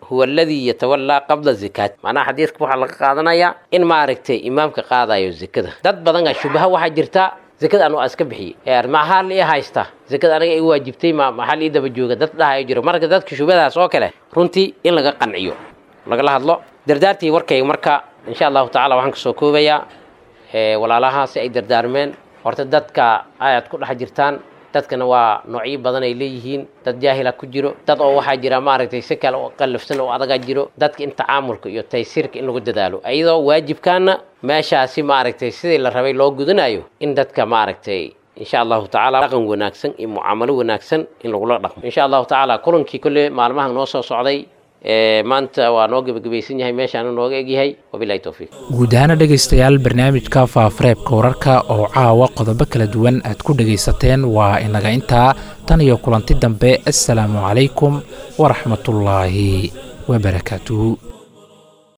Speaker 14: huwa aladii yatawallaa qabla zakaat macnaha xadiidka waxaa laga qaadanayaa in maaragtay imaamka qaadayo zakada dad badan a shubaha waxaa jirta zakada anu iska bixiyey maxaa la ii haysta zakada aniga ii waajibtay ma maxaa la ii daba jooga dad dhahayo jiro marka dadka shubadaas oo kale runtii in laga qanciyo lagala hadlo dardaartii warkayga marka insha allahu tacala waxaan kasoo koobayaa walaalahaasi ay dardaarmeen horta dadka ayaad ku dhex jirtaan dadkana waa noocyo badan ay leeyihiin dad jaahila ku jiro dad oo waxaa jira maaragtay si kale oo qallafsan oo adagaa jiro dadka in tacaamulka iyo taysiirka in lagu dadaalo iyadoo waajibkaana meeshaasi maaragtay sidii la rabay loo gudanayo in dadka maaragtay insha allahu tacaala dhaqan wanaagsan iyo mucaamalo wanaagsan in lagula dhaqmo insha allahu tacaala kulankii kolle maalmahan noo soo socday maanta waa noo gebagabaysan yahay meeshaana nooga egyahay wabilahi towfiiq
Speaker 2: guud ahaana dhegaystayaal barnaamijka faafareebka wararka oo caawa qodobo kala duwan aad ku dhegaysateen waa inaga intaa tan iyo kulanti dambe assalaamu calaykum waraxmatullaahi wabarakaatuhu